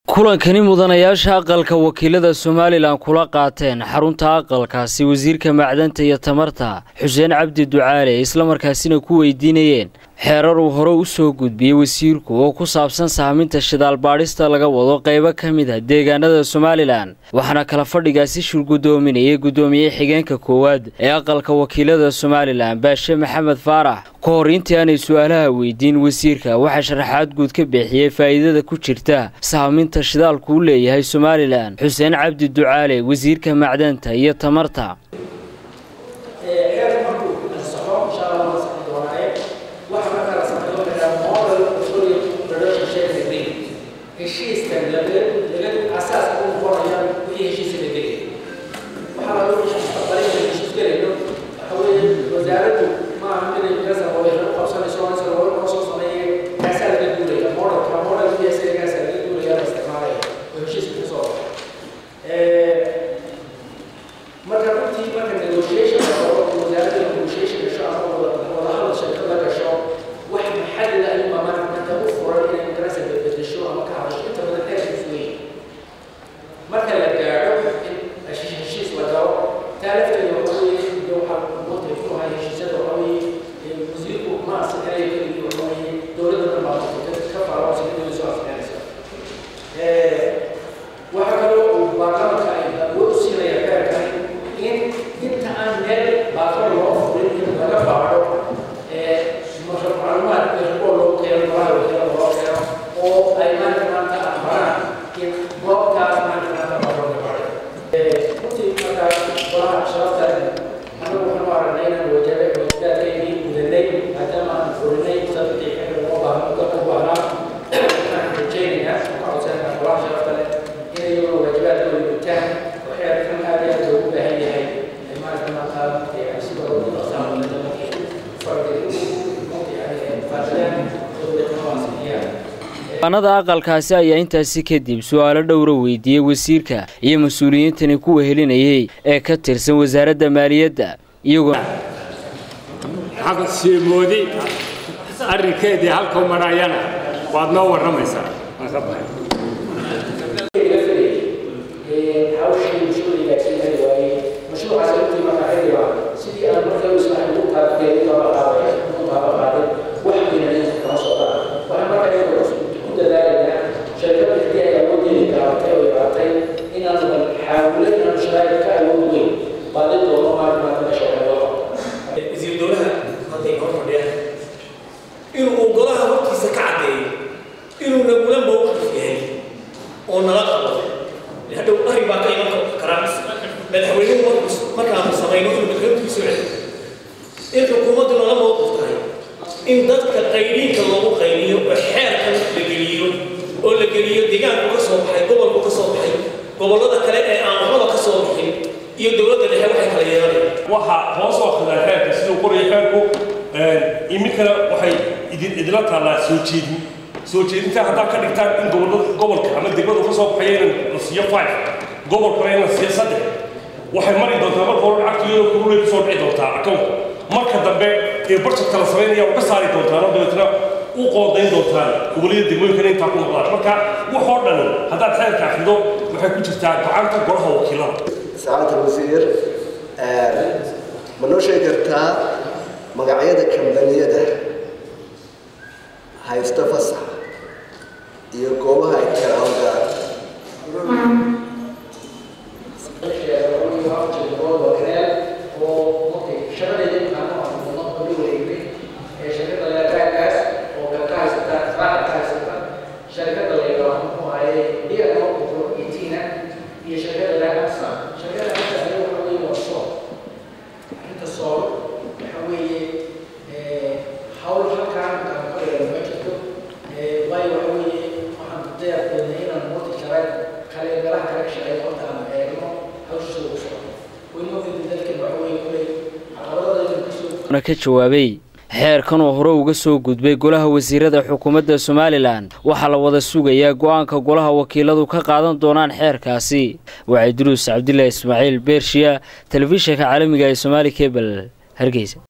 kulankani mudanayaasha aqalka wakiilada somalilan kula qaateen xarunta aqalkaasi wasiirka macdanta iyo tamarta xuseen cabdi ducaale islamarkaasina ku weydiinayeen xeerar uu hore u soo gudbiyey wasiirku oo ku saabsan saaminta shidaal baadhista laga wado qaybo ka mid a deegaanada somalilan waxaana kala fadhigaasi shir guddoominayay guddoomiye xigeenka koowaad ee aqalka wakiilada somalilan baashe maxamed faarax ka hor intii aanay su-aalaha weydiin wasiirka waxaa sharaxaad guud ka bixiyey faa'iidada ku jirta saaminta shidaalku u leeyahay somalilan xuseen cabdi ducaale wasiirka macdanta iyo tamarta anada aqalkaasi ayaa intaasi kadib su-aalo dhowra weydiiyey wasiirka iyo mas-uuliyiintani kuwa helinayay ee ka tirsan wasaaradda maaliyadda iyagoo xaqsimoodi arrinkeedii halkau marayana waad noo warramaysaa inuu golaha hortiisa ka caddeeyo inuu nagula mowqif yahay oo nala qabo hadhow arrin baa ka iman karaa madaxweynuhu markaanu samayno inuu madaxweynuhu soo celiyo in xukuumaddu nala mowqif tahay in dadka qaydiinka loogu qaydiyo oo xeerkan la geliyo oo la geliyo deegaanku ka soo baxay gobolku ka soo baxay gobollada kale ee aan waxbaba ka soo bixin iyo dowladda dhexe waxay kala yeelanayaan waxaa hoos oo khidaa xeerka siduu qoraya xeerku iminkana waxay idinla taallaa soo jeedin soo jeedinta haddaad ka dhigtaan in gobolka ama degmadu ka soo baxaya in la siiyo five gobolkana in la siiyo saddex waxay mari doontaa marka hore lacagtiyada kurulay kusoo dhici doontaa akownka marka dambe ee barjadka la samaynaya uga saari doontaan oo dabeetna u qoodayn doontaan gobollada degmooyinkana intaa ku noqdaan marka waxoo dhan haddaad xeerka akhrido waxay ku jirtaa gacanta golaha wakiilada saacadda wasiir ma noo sheegi kartaa magacyada kambaniyada haysta fasax iyo goobaha ay kala hawgaan ka jawaabay xeerkan oo hore uga soo gudbay golaha wasiirada xukuumadda somalilan waxaa la wada sugayaa go-aanka golaha wakiiladu ka qaadan doonaan xeerkaasi waxay duruus cabdilaahi ismaaciil beershiya telefishinka caalamiga ee somaali kebel hargeysa